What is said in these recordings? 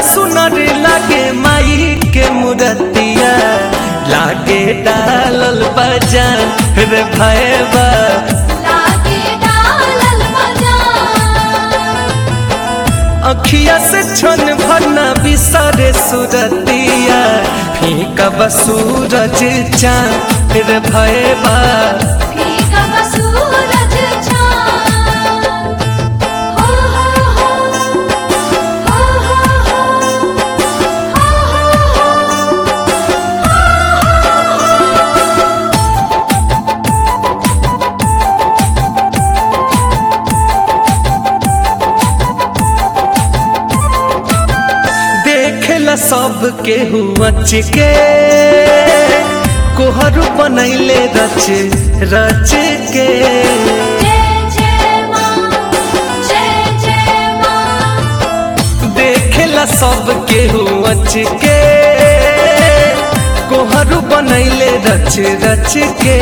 सुनर लागे माई के मुरतिया लागे डालल बजान रे भैबा लागे डालल बजान अखिया से छन भरना बिसरे सुरतिया फीका बसूरज चांद रे भैबा फीका बसूरज चाँद हो हो हो हो हो देखेला सब के हुच के कोहरू बनैले रच रच के जय जय माँ जय जय माँ देखेला सब के हुच के कोहरू बनैले रच रच के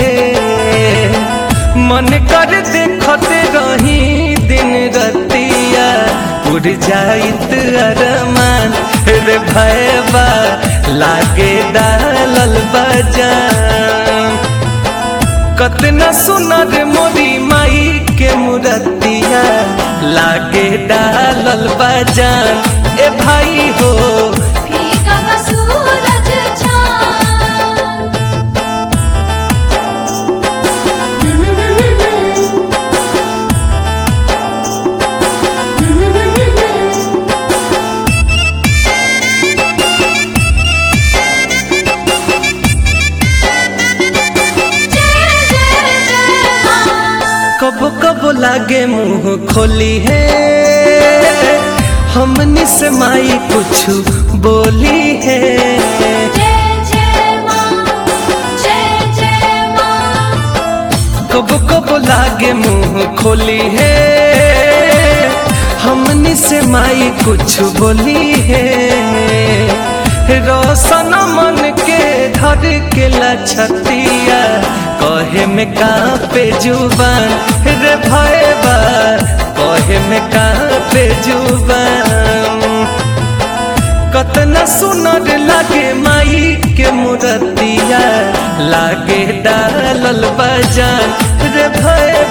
मन कर देखते रही दिन रतिया उड़ जाइत अरमान रे भैबा लागे डालल बजान कतना सुनर मोरी माई के मुरतिया लागे डालल बजान ए भाई हो फीका बसूरज चाँद जय जय जय माँ कब कब लागे मुंह खोली है हमनी से माई कुछ बोली है जय जय माँ जय जय माँ कब कब लागे मुंह खोली है हमनी से माई कुछ बोली है रोशन मन के धर के लछतिया कहे में कापे जुबान रे भैबा कहे में कापे जुबान कतना सुनर लागे माई के मुरतिया लागे डालल बजान रे भैया